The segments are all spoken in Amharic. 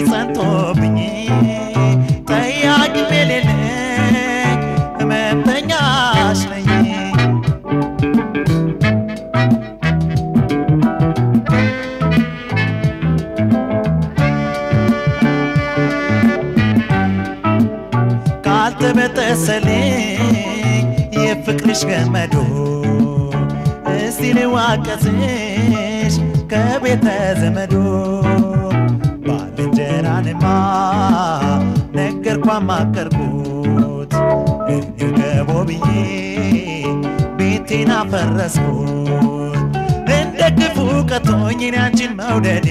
ጸንቶብኝ ጠያቂ የሌለኝ ህመምተኛሽ ነኝ ካልተበጠሰልኝ የፍቅርሽ ገመዶ እስቲ ልዋቀስሽ ከቤተ ዘመዶ ባልንጀራንማ ነገርኳ ማከርኩት እንገቦ ብዬ ቤቴን አፈረስኩት እንደ ክፉ ቀቶኝ እኔ አንቺን መውደዴ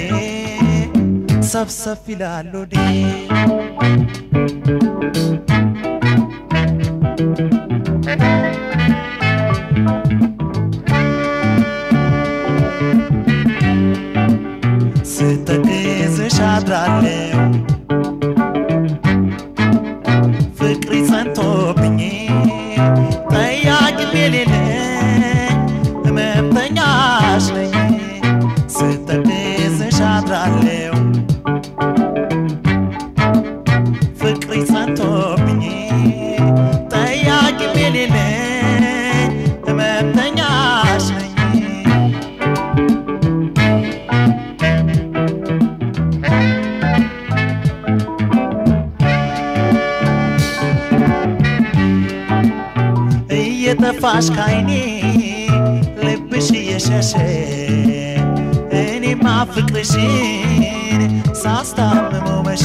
ሰብሰብ ይላል ሆዴ ስተክዝሽ አድራለሁ ፍቅሪ ጸንቶብኝ ጠያቂ የሌለኝ ህመምተኛሽ ነኝ ስተክዝሽ አድራለሁ ፍቅሪ ጸንቶብኝ ጠያቂ የሌለኝ ህመምተኛሽ ነኝ እየጠፋሽ ካይኔ ልብሽ እየሸሸ እኔማ ፍቅርሽን ሳስታምመው መሸ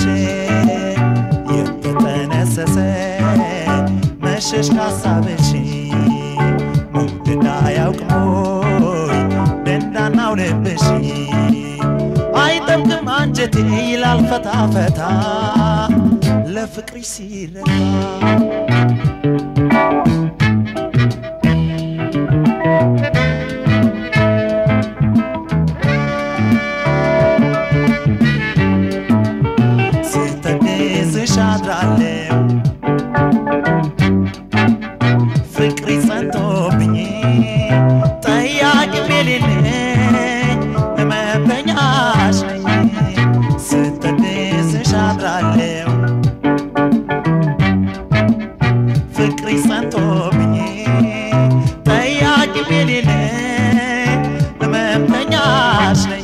የተጠነሰሰ መሸሽ ካሳብሽ መውደድ አያውቅሞይ ደንዳናው ልብሽ አይጠብቅም አንጀቴ ይላል ፈታ ፈታ ለፍቅርሽ ሲረታ ስተክዝሽ አድራለሁ ፍቅሪ ጸንቶብኝ ጠያቂ የሌለኝ ህመምተኛሽ ነኝ ስተክዝሽ አድራለሁ ፍቅሪ ጸንቶብኝ ጠያቂ የሌለኝ ህመምተኛሽ ነኝ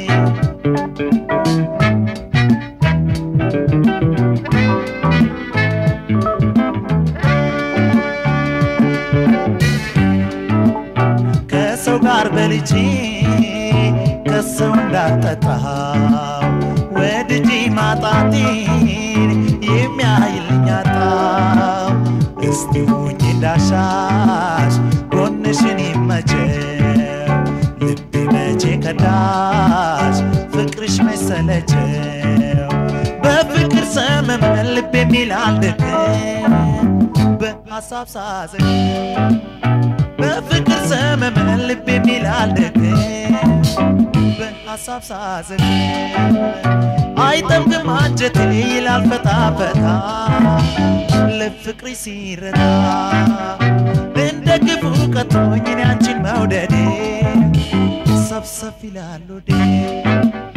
ከሰው ጋር በልቼ ከሰው እንዳልጠጣው ወድጄ ማጣቴን የሚያይልኝ አጣው። እስቲ ሁኝ እንዳሻሽ ጎንሽን ይመቸው ልቤ መቼ ከዳሽ ፍቅርሽ መሰለቸው በፍቅር ሰመመን ልቤ የሚል አልደክም በሐሳብ ሳዘን በፍቅር ሰመመን ልብ የሚል አልደግም በሐሳብ ሳዝን አይጠምቅም አንጀቴ ይላል ፈታ ፈታ ለፍቅሪ ሲረታ እንደ ክፉ ቀቶኝ እኔ አንቺን መውደዴ ሰብሰብ ይላል ሆዴ